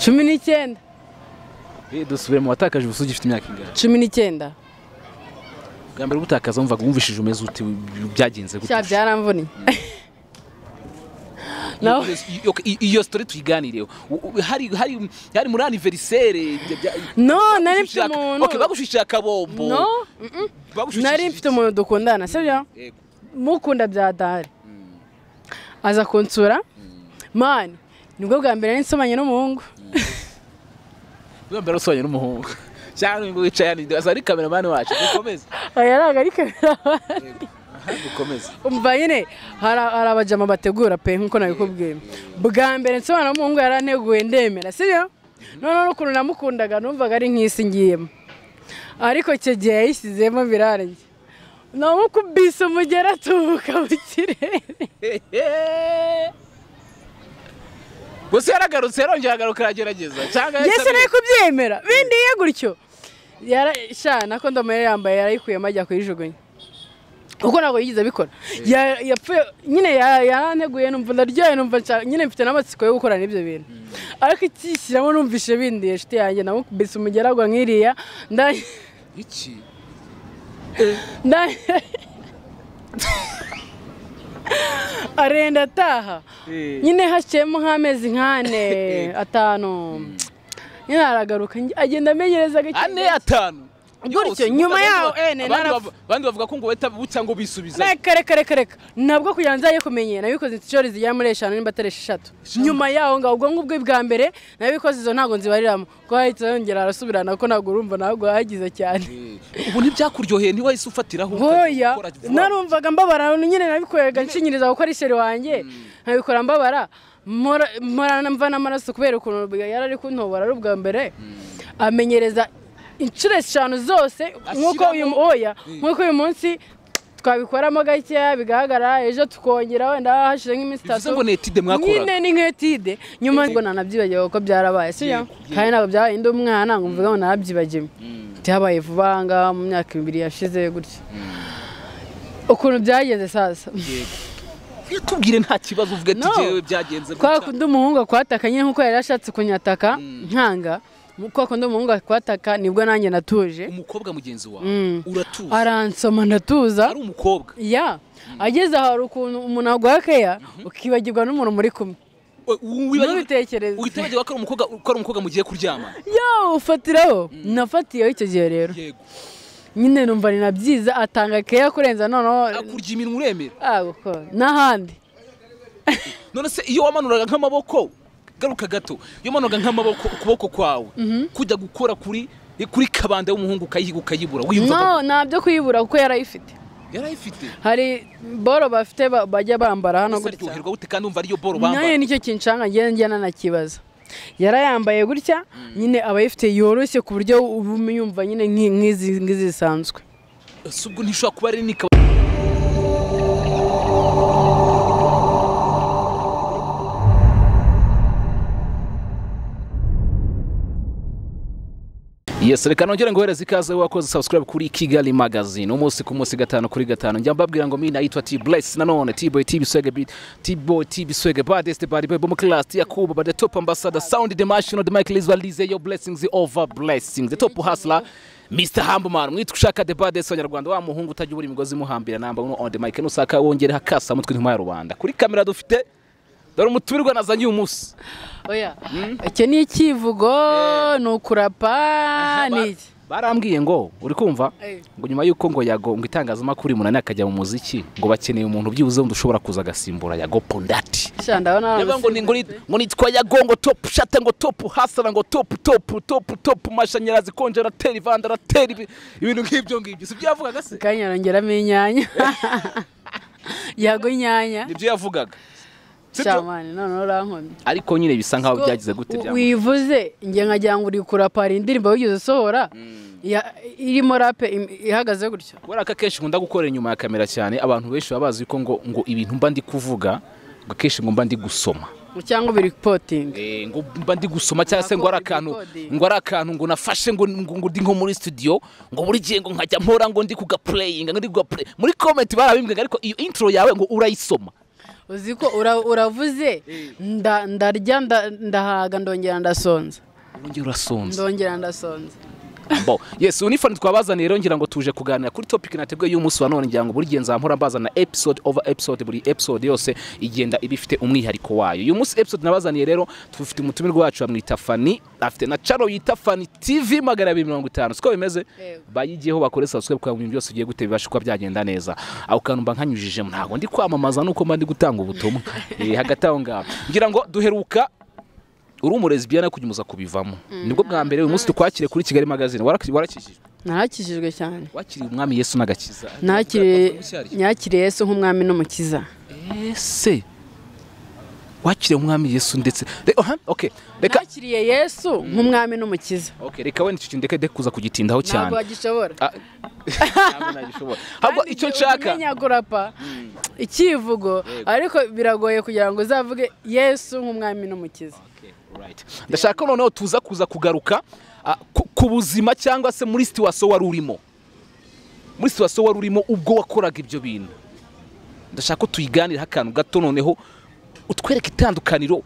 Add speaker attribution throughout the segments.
Speaker 1: cumi n'icyenda
Speaker 2: dusubire mu watakaje ubusugi ufite imyaka ingana
Speaker 1: cumi n'icyenda
Speaker 2: bwa mbere ubutakaza wumvaga wumvishije umeze uti byagenze gute
Speaker 1: cya byaramvuniye
Speaker 2: Iyo-
Speaker 1: nawe-
Speaker 2: iyo- iyo- iyo sitori tuyiganireho U- u- hari hari hari muri aniveriseri
Speaker 1: no nari mfite umuntu
Speaker 2: bagushishije akabombo
Speaker 1: no mm-mm.
Speaker 2: Bagushishije-
Speaker 1: nari mfite umuntu dukundana sibyo
Speaker 2: Yego.
Speaker 1: mukunda bya dahari aza kunsura mani nibwo bwa mbere nari nsomanye n'umuhungu
Speaker 2: bwa mbere usobanuye n'umuhungu cyangwa nubwo wicaye hano imbere, aza ari kameramani wacu dukomeze
Speaker 1: aya ntabwo ari kamera
Speaker 2: Aha, dukomeze
Speaker 1: umva nyine hari hari abajama bategura pe nk'uko nabikubwiye bwa mbere nsobanura umuhungu yaranteguye ndemera sibyo noneho n'ukuntu namukundaga numvaga ari nk'isi ngiyemo ariko icyo gihe yayisizemo birarangiye namukubise umugera atubuka mu kirere
Speaker 2: gusa yaragarutse yarongera agaruka aragerageza cyangwa
Speaker 1: yesi nari kubyemera bindiye gutyo Yara- sha nako ndomerera yambaye yarayikuyemo ajya kuyijugunya kuko ntabwo yigeze abikora Ya- yapfuye nyine ya- yaranteguye numva ndaryoye numva nshaka- nyine mfite n'amatsiko yo gukorana ibyo bintu ariko ikishyiramo numvise bindiye shiti yanjye namukubise umugeragwa nk'iriya nda-
Speaker 2: iki
Speaker 1: nda- arenda ataha nyine haciyemo nk'amezi nk'ane atanu nyine aragaruka nge- agenda amenyereza gake
Speaker 2: ane
Speaker 1: gake.
Speaker 2: atanu
Speaker 1: Gutyo,
Speaker 2: Yose,
Speaker 1: nyuma
Speaker 2: abandi
Speaker 1: yaho,
Speaker 2: bavu-
Speaker 1: eh, ne,
Speaker 2: abandi
Speaker 1: narapfu-
Speaker 2: bavu- abandi bavuga ko ngo bahita bucya ngo bisubiza
Speaker 1: reka reka reka reka nabwo kugira ngo nzajye kumenya nabikoze inshuro zigera muri eshanu nimba atari esheshatu nyuma yaho ngaho ubwo ngubwo bwa mbere nabikoze izo ntabwo nzibariramo ko hahita yongera arasubirana ko ntabwo urumva ntabwo hagize cyane
Speaker 2: ubu ntibyakuryoheye ntiwahise ufatiraho
Speaker 1: hoya
Speaker 2: ukora vuba.
Speaker 1: narumvaga mbabara nyine nabikoreraga nshinyiriza kuko ari seri wanjye nkabikora mbabara mpora- mpora mva n'amaraso kubera ukuntu bwa- yari ari kuntobora ari ubwa mbere amenyereza inshuro eshanu zose nk'uko uyu
Speaker 2: Ashyiramo-
Speaker 1: oya
Speaker 2: Mm.
Speaker 1: nk'uko uyu munsi twabikoramo gakeya bigahagarara ejo tukongera wenda hashize nk'iminsi
Speaker 2: bivuze
Speaker 1: itatu
Speaker 2: ngo ni etide mwakoraga
Speaker 1: nyine ni nk'etide nyuma ngo nanabyibagiwe kuko byarabaye sibyo
Speaker 2: Yego,
Speaker 1: kandi ntabwo byabaye ndi umwana ngo mvuge ngo narabyibagiwe byabaye vuba aha ngaha mu myaka ibiri yashize gutya ukuntu byageze sasa
Speaker 2: Iyo tubwire nta kibazo uvuga ati
Speaker 1: No.
Speaker 2: "Jyewe byagenze
Speaker 1: kwa
Speaker 2: gutya."
Speaker 1: kundi umuhungu akwataka nyine nk'uko yari yashatse kunyataka nkanga kwa kundi umuhungu akwataka nibwo nanjye natuje
Speaker 2: umukobwa mugenzi wawe
Speaker 1: Mm.
Speaker 2: uratuza
Speaker 1: aransoma ndatuza
Speaker 2: ari umukobwa
Speaker 1: ya ageze aho hari ukuntu umuntu aguha keya ukibagirwa n'umuntu muri kumwe
Speaker 2: We- we- we-
Speaker 1: ntubitekereze
Speaker 2: witibagirwa ko ari umukobwa ko ari umukobwa mugiye kuryama
Speaker 1: yo ufatiraho nafatiyeho icyo gihe rero
Speaker 2: yego
Speaker 1: nyine numva ni nabyiza atanga keya kurenza noneho
Speaker 2: akurya iminwa uremera
Speaker 1: ah, guko- n'ahandi
Speaker 2: none se iyo wamanuraga nk'amaboko garuka gato iyo wamanuraga nk'amaboko ukuboko kwawe kujya gukora kuri kuri kabanda y'umuhungu ukayiga ukayibura wiyumvaga
Speaker 1: no ntabyo kuyibura kuko yarayifite
Speaker 2: yarayifite
Speaker 1: hari boro bafite ba- bajya bambara hano
Speaker 2: ese
Speaker 1: gutya
Speaker 2: aryoherwa gute kandi wumva ariyo boro
Speaker 1: nayo
Speaker 2: bambara
Speaker 1: nicyo kinshanga ngenda njyana nanakibaza yarayambaye gutya nyine abayifite yoroshye ku buryo uba umyumva nyine nk'i- nk'izi nk'izi zisanzwe
Speaker 2: si ubwo ntishobora kuba ari nika Yes, reka nongere ngohereze ikaze wakoze subscribe kuri Kigali Magazine. Umunsi ku munsi gatanu kuri gatanu. Njya mbabwira ngo mimi naitwa T Bless nanone T Boy T Biswege Beat T Boy T Biswege Baddest Bad Boy Bomb Class T Yakuba Bad Top Ambassador Sound the Machine the Michael Israel Lizzy your blessings over blessings. The top hustler Mr Hambuman mwitwa ushaka the baddest abanyarwanda wa muhungu utajya ubura imigozi muhambira namba uno on the mic nusaka wongere hakasa mutwe ntuma ya rubanda. Kuri kamera dufite dore umutumirwa nazanye uyu munsi.
Speaker 1: oya icyo ni icyivugo ni ukurapa ni iki
Speaker 2: barambwiye ngo uri kumva
Speaker 1: Eh.
Speaker 2: ngo nyuma y'uko ngo yago ngo itangazamakuru munani akajya mu muziki ngo bakeneye umuntu byibuze undi ushobora kuza agasimbura yago pondati
Speaker 1: sha ndabona
Speaker 2: Yavuga ngo ni- ngo ni- ngo nitwa yago ngo topu shata ngo topu hasara ngo topu topu topu topu mashanyarazi konjerateri vandarateri ibi- ibintu nk'ibyo ngibyo si byo yavugaga se
Speaker 1: kanya yongeramo inyanya yago inyanya
Speaker 2: nibyo yavugaga Si byo?
Speaker 1: cyamani noneho urankomye
Speaker 2: ariko nyine bisa nkaho byagize gute
Speaker 1: U-
Speaker 2: byamuze
Speaker 1: wivuze njye nkagira ngo uri kurapara indirimbo wigeze usohora ya- irimo rape im- ihagaze gutyo
Speaker 2: kubera ko akenshi nkunda gukorera inyuma ya kamera cyane abantu benshi baba bazi ko ngo ngo ibintu mba ndi kuvuga ngo akenshi ngo mba ndi gusoma
Speaker 1: cyangwa biri potingi
Speaker 2: Eh, ngo mba ndi gusoma cyangwa se ngo ari akantu
Speaker 1: Recording.
Speaker 2: ngo ari akantu ngo nafashe ngo ngo ngo ndi nko muri studio ngo buri gihe ngo nkajya mpora ngo ndi kuga playing ngo ndi kuga play muri comment barabimbwaga ariko iyo intro yawe ngo urayisoma
Speaker 1: uzi ko ura- uravuze nda- ndarya nda- ndahaga ndongera ndasonza
Speaker 2: urongera urasonza
Speaker 1: ndongera ndasonza
Speaker 2: bo yes ubu ni fani twabazaniye rero ngira ngo tuje kuganira kuri topic nateguye y'umunsi wa none ngira ngo buri gihe nzamura mbazana episode over episode buri episode yose igenda iba ifite umwihariko wayo uyu munsi episode nabazaniye rero tufite umutumirwa wacu bamwita fani afite na caro yita fani tv magana abiri mirongo itanu siko bimeze
Speaker 1: Yego.
Speaker 2: bayigiyeho bakore subscribe kugira ngo ibintu byose ugiye gute bibashe kuba byagenda neza aho kantu mba nkanyujijemo ntabwo ndi kwamamaza nuko mba ndi gutanga ubutumwa Eh, hagati aho ngaho ngira ngo duheruka uri umurezi biyana kujya umuza kubivamo nibwo bwa mbere uyu munsi tukwakire kuri kigali magazine Waraki- warakijijwe
Speaker 1: narakijijwe cyane
Speaker 2: wakiriye umwami yesu n'agakiza
Speaker 1: nakiriye nyakiriye yesu nk'umwami n'umukiza
Speaker 2: ese wakiriye umwami yesu ndetse Re- aha, okay reka
Speaker 1: nakiriye yesu nk'umwami n'umukiza
Speaker 2: okay reka wenda icyo kintu ndeke ndeke kuza kugitindaho
Speaker 1: ntabwo
Speaker 2: cyane
Speaker 1: bagishobora
Speaker 2: Ah, ntabwo nagishobora ahubwo
Speaker 1: Kandi
Speaker 2: icyo
Speaker 1: igihe
Speaker 2: nshaka
Speaker 1: ubimenyagura pa icyivugo ariko biragoye kugira ngo uzavuge yesu nk'umwami n'umukiza
Speaker 2: Right. ndashaka noneho tuza kuza kugaruka ah, ku- ku buzima cyangwa se muri situwasiyo wari urimo muri situwasiyo wari urimo ubwo wakoraga ibyo bintu ndashaka ko tuyiganiraho akantu gato noneho utwereke itandukaniro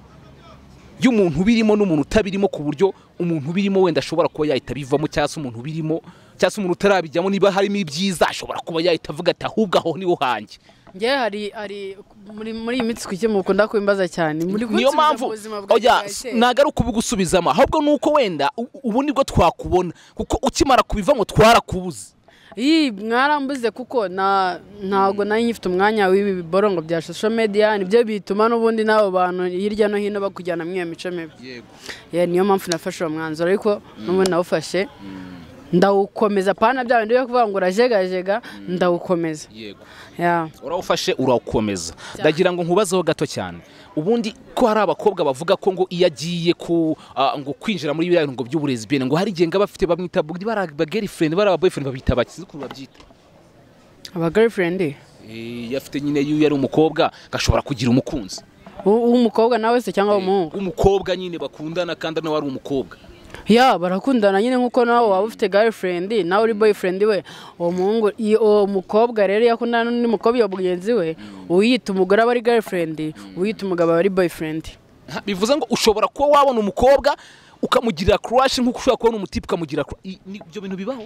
Speaker 2: y'umuntu ubirimo n'umuntu utabirimo ku buryo umuntu ubirimo wenda ashobora kuba yahita abivamo cyangwa se umuntu ubirimo cyangwa se umuntu utarabijyamo niba harimo ibyiza ashobora kuba yahita avuga ati ahubwo aho niho hanjye
Speaker 1: ngewe hari hari muri muri iyi minsi kuki mukunda kubimbaza cyane muri
Speaker 2: niyo
Speaker 1: kunsubiza mu
Speaker 2: mpamvu
Speaker 1: buzima bwa
Speaker 2: oya
Speaker 1: bwa kera.
Speaker 2: ntabwo ari ukubigusubizamo ahubwo ni uko wenda u- ubu nibwo twakubona kuko ukimara kubivamo twarakubuze
Speaker 1: Ii, mwarambuze kuko na ntabwo nari ngifite umwanya w'ibi biborongo bya social media nibyo bituma n'ubundi n'abo bantu hirya no hino bakujyana muri iyo mico mibi Yeah, niyo mpamvu nafashe uwo mwanzuro ariko n'ubundi nawufashe ndawukomeza pana bya bindi byo kuvuga ngo urajegajega ndawukomeza
Speaker 2: yego
Speaker 1: Yeah.
Speaker 2: urawufashe urawukomeza ndagira ngo nkubazeho gato cyane ubundi ko hari abakobwa bavuga ko ngo iyo agiye ku ah, ngo kwinjira muri biriya ngo by'uburezi bene ngo hari igihe ngaba bafite bamwita bu- bari abagirlfriend bari ababoyfriend babita abakizi ukuntu babyita
Speaker 1: aba girlfriend
Speaker 2: Eh, iyo afite nyine iyo yari umukobwa gashobora kugira umukunzi
Speaker 1: U- uw'umukobwa nawe se cyangwa umuhungu
Speaker 2: umukobwa nyine bakundana kandi nawe ari umukobwa
Speaker 1: ya barakundana nyine nkuko nawe waba ufite girlfriend nawe uri boyfriend we uwo muhungu iyo- uwo mukobwa rero iyo akundana n'undi mukobwa iyo mugenzi we uyita umugore aba ari girlfriend uyita umugabo aba ari boyfriend
Speaker 2: Ha, bivuze ngo ushobora kuba wabona umukobwa ukamugirira crush nk'uko ushobora kubona umutipe ukamugirira crush I- ni- ibyo bintu bibaho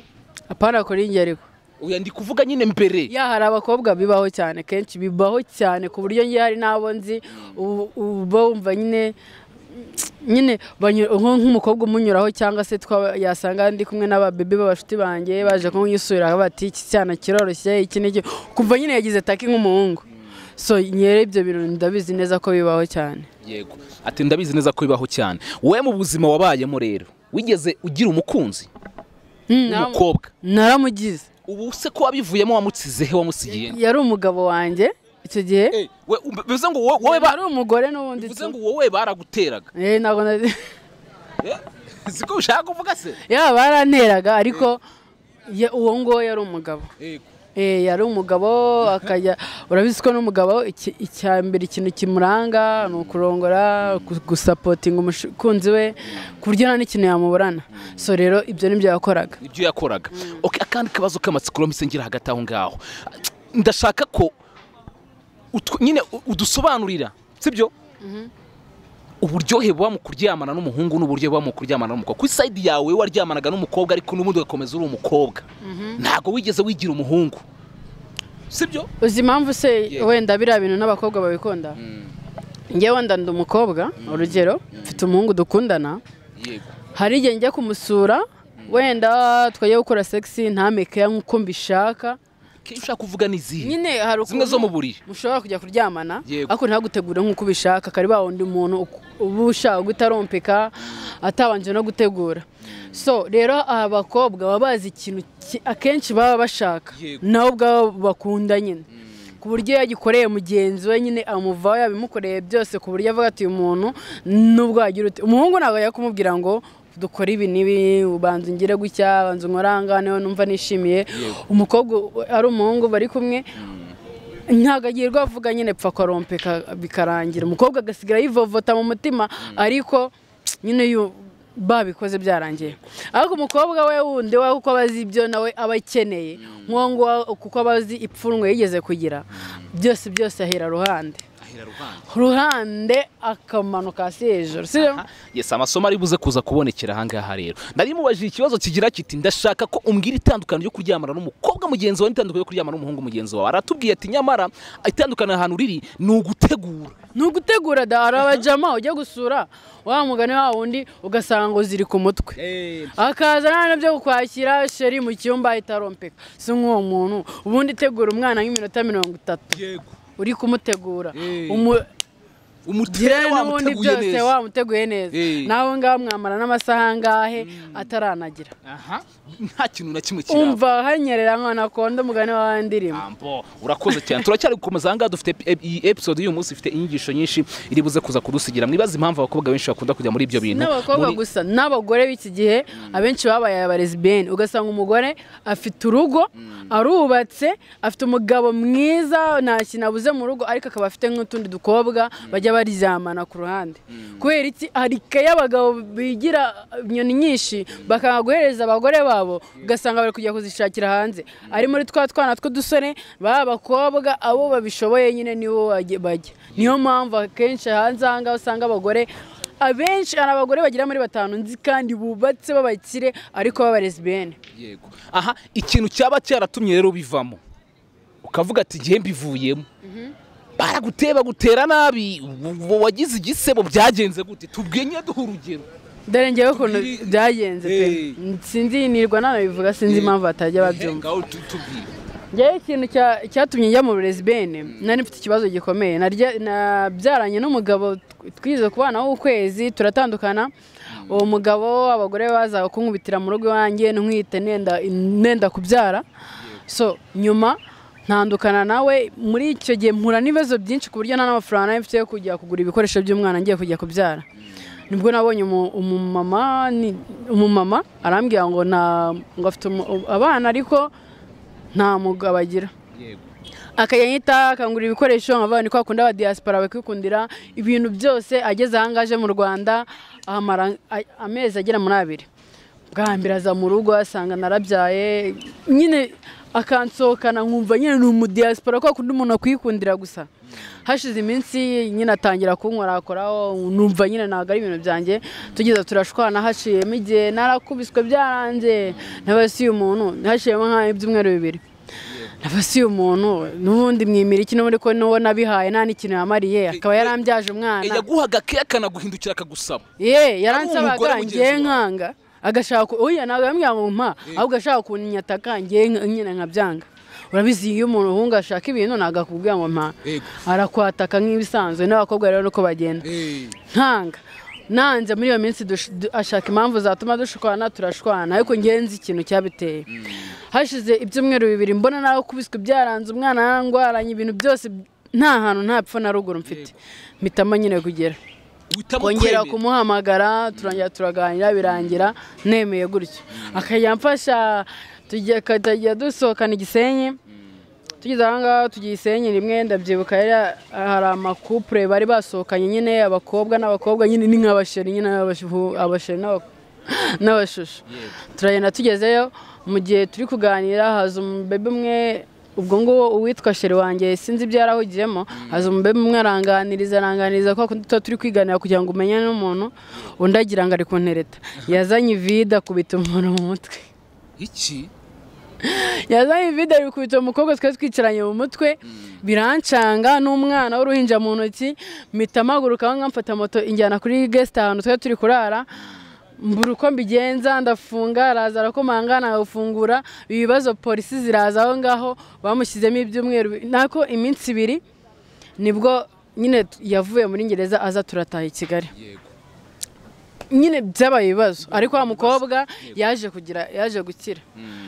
Speaker 1: apana kuri njye ariko
Speaker 2: oya ndi kuvuga nyine mbere
Speaker 1: ya hari abakobwa bibaho cyane kenshi bibaho cyane ku buryo njye hari n'abo nzi ubu- uba wumva nyine nyine banyu- nko- nk'umukobwa umunyuraho cyangwa se twaba- yasanga ndi kumwe n'ababebe b'abashuti banjye baje kumwisura bati iki cyana kiroroshye iki n'iki kumva nyine yagize taki nk'umuhungu so nyere ibyo bintu ndabizi neza ko bibaho cyane
Speaker 2: yego ati ndabizi neza ko bibaho cyane wowe mu buzima wabayemo rero wigeze ugira umukunzi umukobwa
Speaker 1: naramugize
Speaker 2: ubu se ko wabivuyemo wamutsizehe wamusigiye
Speaker 1: yari umugabo wanjye icyo gihe
Speaker 2: Eh, we- um- bivuze ngo wo- wowe ba-
Speaker 1: yari umugore n'ubundi
Speaker 2: bivuze
Speaker 1: tu-
Speaker 2: ngo wowe baraguteraga
Speaker 1: Eh, ntabwo nari-
Speaker 2: Eh, siko ushaka kuvuga se
Speaker 1: yaba baranteraga ariko ye- uwo nguwo yari umugabo Eh, yari umugabo akajya urabizi ko n'umugabo iki- icya mbere ikintu kimuranga ni ukurongora gu- gusapotinga umukunzi we ku buryo nta n'ikintu yamuburana so rero ibyo nibyo yakoraga
Speaker 2: ibyo yakoraga okay, akandi kabazo k'amatsiko mbese ngira hagati aho ngaho ndashaka ko utw- nyine u- udusobanurira sibyo uburyohe buba mu kuryamana n'umuhungu n'uburyo buba mu kuryamana n'umukobwa ku isayidi yawe waryamanaga n'umukobwa ariko n'ubundi ugakomeza uri umukobwa ntabwo wigeze wigira umuhungu sibyo
Speaker 1: uzi impamvu se
Speaker 2: Yego.
Speaker 1: wenda biriya bintu n'abakobwa babikunda njyewe wenda ndi umukobwa urugero mfite umuhungu dukundana
Speaker 2: yego
Speaker 1: hari igihe njya kumusura wenda twajya gukora segisi ntameke nk'uko mbishaka
Speaker 2: icyo ushaka kuvuga ni izihe
Speaker 1: nyine hari
Speaker 2: zimwe zo
Speaker 1: ukuntu-
Speaker 2: mu buriri
Speaker 1: mushobora kujya kuryamana
Speaker 2: Yego.
Speaker 1: ariko ntagutegure nk'uko ubishaka kari ba wundi muntu uku- uba ushaka guhita arompeka atabanje no gutegura so rero abakobwa baba bazi ikintu ki- akenshi baba bashaka
Speaker 2: Yego.
Speaker 1: nawe ubwabo bakunda nyine ku buryo iyo yagikoreye mugenzi we nyine amuvaho yabimukoreye byose ku buryo avuga ati uyu muntu nubwo wagira uti umuhungu ntabwo yajya kumubwira ngo dukore ibi n'ibi ubanza ungire gutya banza unkoranganeho numva nishimiye umukobwa u- ari umuhungu bari kumwe ntabwo agiye rwavuga nyine pfa kwarompeka bikarangira umukobwa agasigara yivovota mu mutima ariko nyine yu- babikoze byarangiye ariko umukobwa we wundi we kuko aba azi ibyo nawe aba akeneye nk'uwo nguwo kuko aba azi ipfunwe yigeze kugira byose byose ahera ruhande
Speaker 2: ahera ruhande
Speaker 1: ruhande akamanuka hasi hejuru sibyo
Speaker 2: yesi amasomo ari buze kuza kubonekera ahangaha rero narimubajije ikibazo kigira kiti ndashaka ko umbwira itandukaniro ryo kuryamana n'umukobwa mugenzi wawe n'itandukaniro ryo kuryamana n'umuhungu mugenzi wawe aratubwiye ati nyamara itandukaniro ahantu riri ni ugutegura
Speaker 1: ni ugutegura da hari abajama ujya gusura wa mugani wa wundi ugasanga ngo ziri ku mutwe akaza nta byo kwakira sheri mu cyumba itarompeka si nk'uwo muntu ubundi itegura umwana nk'iminota mirongo itatu
Speaker 2: yego
Speaker 1: uri kumutegura
Speaker 2: Eh.
Speaker 1: Umu-
Speaker 2: umutere
Speaker 1: yewe n'ubundi
Speaker 2: wamuteguye
Speaker 1: byose
Speaker 2: neza
Speaker 1: wamuteguye neza
Speaker 2: Eh.
Speaker 1: nawe ngaho mwamara n'amasaha angahe ataranagira
Speaker 2: aha nta kintu na kimwe kiraba
Speaker 1: umva hanyerera nkana konda umugani wa wa ndirimbo
Speaker 2: Ambo, urakoze cyane turacyari gukomeza ahangaha dufite ep- ep- iyi episode y'uyu munsi ifite inyigisho nyinshi iri buze kuza kudusigira mwibaze impamvu abakobwa benshi bakunda kujya muri ibyo bintu
Speaker 1: n'abakobwa
Speaker 2: Muri-
Speaker 1: gusa n'abagore b'iki gihe abenshi babaye abarezibeni ugasanga umugore afite urugo arubatse afite umugabo mwiza nta kintu abuze mu rugo ariko akaba afite nk'utundi dukobwa bajya baryamana ku ruhande kubera iki hari ikayi y'abagabo bigira inyoni nyinshi bakanga guhereza abagore babo ugasanga bari kujya kuzishakira hanze ari muri twa twana tw'udusore baba abakobwa abo babishoboye nyine nibo bajya- bajya niyo mpamvu akenshi hanze aha ngaha usanga abagore abenshi hari abagore bagera muri batanu nzi kandi bubatse b'abakire ariko b'abarezibene
Speaker 2: Yego. aha ikintu cyaba cyaratumye rero bivamo ukavuga ati igihe mbivuyemo baraguteye bagutera nabi w- w- wagize igisebo byagenze gute tubwiye nyine duha urugero
Speaker 1: dore ngewe ukuntu
Speaker 2: Tubwire-
Speaker 1: byagenze pe
Speaker 2: Eh.
Speaker 1: sinzi nirwa nanabivuga sinzi
Speaker 2: Eh.
Speaker 1: impamvu batajya babyumva
Speaker 2: Ngaho tu- tubwire.
Speaker 1: njyewe ikintu cya- cyatumye njya mu burezibene nari mfite ikibazo gikomeye Narya- nabyaranye n'umugabo tw- twize kubana w'ukwezi turatandukana uwo mugabo abagore bazaga kunkubitira mu rugo iwanjye ntwite nenda nenda kubyara so nyuma ntandukana nawe muri icyo gihe mpura n'ibibazo byinshi ku buryo nta n'amafaranga nari mfite yo kujya kugura ibikoresho by'umwana ngiye kujya kubyara nibwo nabonye umu- umumama ni- umumama arambwira ngo nta ngo afite umu- abana ariko nta mugabo agira akajya yita akangurira ibikoresho nkaba ni kwa kundi aba diaspora bakikundira ibintu byose ageze aha ngaje mu rwanda ahamara a- amezi agera muri abiri bwa mbere aza mu rugo asanga narabyaye nyine akansohokana nkumva nyine ni umudiaspora kwa kundi umuntu akwikundira gusa hashize iminsi nyine atangira kunkora akoraho numva nyine ntabwo ari ibintu byanjye tugeza turashwana haciyemo igihe narakubiswe byaranze ntabasiye umuntu haciyemo nk'ibyumweru bibiri nabasiye umuntu n'ubundi mwimira iki n'ubundi ko n'uwo nabihaye nta n'ikintu yamariye akaba yarambyaje umwana
Speaker 2: yaguhaga ke akanaguhindukira akagusaba
Speaker 1: ye
Speaker 2: umugore
Speaker 1: yaransabaga
Speaker 2: mugenzi
Speaker 1: ngiye
Speaker 2: wawe.
Speaker 1: nkanga agashaka ku- oya ntabwo yambwira ngo mpa ahubwo ashaka kunyinyataka ngiye nka- nyine nkabyanga urabizi iyo umuntu ahunga ashaka ibintu ntabwo akubwira ngo mpa
Speaker 2: Yego.
Speaker 1: arakwataka nk'ibisanzwe n'abakobwa rero nuko bagenda nkanga nanze muri iyo minsi dush- du- ashaka impamvu zatuma dushwana turashwana ariko ngenzi ikintu cyabiteye hashize ibyumweru bibiri mbona nawe kubiswe byaranze umwana yarangwaranye ibintu byose nta hantu nta pfa na ruguru mfite mpitamo nyine kugera
Speaker 2: uhitamo
Speaker 1: kongera
Speaker 2: kwemera.
Speaker 1: kumuhamagara turangira turaganira birangira nemeye gutyo akajya amfasha tujya tukajya dusohokana igisenyi tugeze aha ngaha tugiye isenyi rimwe ndabyibuka yari- hari amakupure bari basohokanye nyine abakobwa n'abakobwa nyine ni nk'abasheri nyine n'abashu- abasheri n'abak- n'abashusho turagenda tugezeyo mu gihe turi kuganira haza umubebe umwe ubwo nguwo uwitwa sheri wanjye sinzi ibyo yarahugiyemo haza umubebe umwe aranganiriza aranganiriza kwa kundi tuba turi kwiganira kugira ngo umenyane n'umuntu undi agira ngo ari kuntereta yazanye ivide akubita umuntu mu mutwe
Speaker 2: iki
Speaker 1: yazanye ivide bikubita umukobwa twari twicaranye mu mutwe birancanga n'umwana w'uruhinja mu ntoki mpita amaguruka aho ngaho mfata moto injyana kuri gesite ahantu twari turi kurara mbura uko mbigenza ndafunga araza arakomanga nagafungura ibibazo polisi ziraza aho ngaho bamushyizemo ibyumweru bi- nako iminsi ibiri nibwo nyine yavuye muri ngereza aza turataha i kigali
Speaker 2: yego
Speaker 1: nyine byabaye ibibazo ariko wa mukobwa yaje kugira yaje gukira